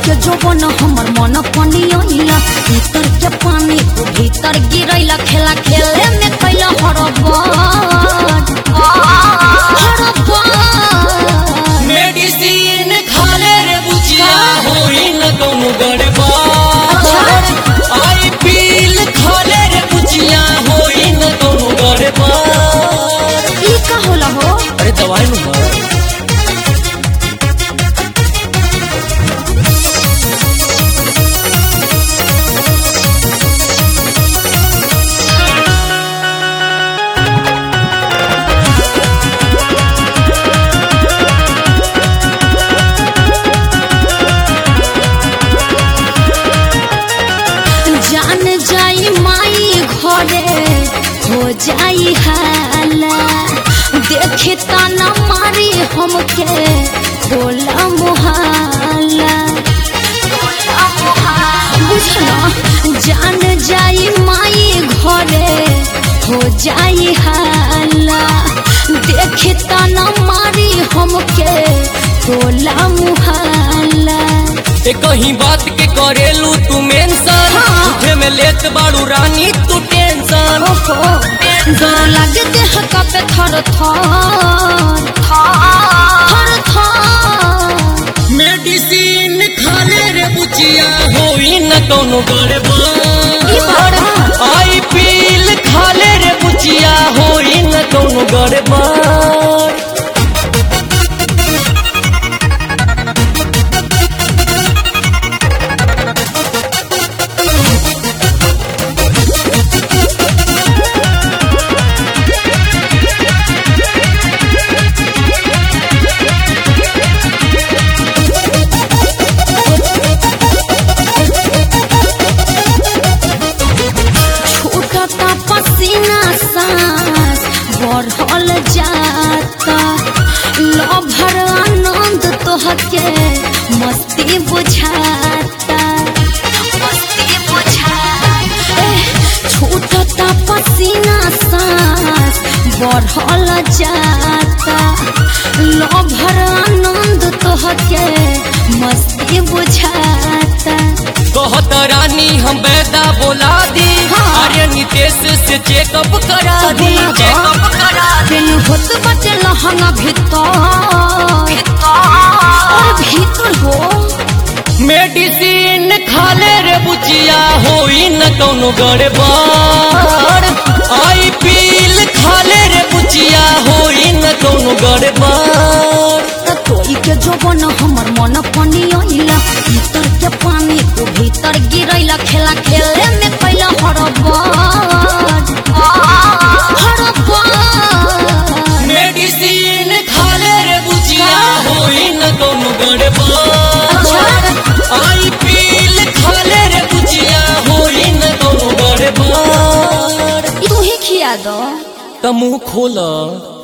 के जोबन हमर मन पनियला भीतर के पानी तू भीतर गिरैला खेला खेले में कैला हरबन हरबन मेडिसिन खाले रे बुचिया होई न कौनो गड़बड़ आई पील खाले रे बुचिया होई न कौनो गड़बड़ ई का होला हो अरे दवाई नु मार जान जाई माई घरे हो जाई हाला देखे ताना मारी हमके होला मुहाला बुझना जान जाई माई घरे हो जाई हाला देखे ताना मारी हमके होला मुहाला ए कहीं बात के करेलू तू मेंशन हाँ। उठे में लेत बाड़ू रानी तू टेंशन ओहो डर लागे देह कापे थर थर थर थर मेडिसिन खाले रे बुचिया होई न कौनो ई गड़बड़ बड़ा आई पील खाले रे बुचिया होई न कौनो गड़बड़ छूटता पसीना सांस बढ़ल जाता लभर आनंद तोहके मस्ती बुझाता मस्ती बुझाता एह, छूटता पसीना सांस बढ़ल जाता लभर आनंद तोहके मस्ती बुझाता कहत रानी हम बैदा बोला दी हाँ। अरे नितेश से चेकअप करा दी चेकअप करा दी दिन होत बटे लहंगा भीतर और भीतर हो मेडिसिन खाले रे बुचिया होई न कौनो गड़बड़ आई पील खाले रे बुचिया होई न कौनो गड़बड़ त तोई के जोबन हमर मन पनियला भीतर के पानी तू भीतर गिरैला खेला खेले में कैला हरबन हरबन मेडिसिन खाले रे बुचिया होई न कौनो गड़बड़ आई पील खाले रे बुचिया होई न कौनो गड़बड़ तू ही खिया दो त मुंह खोला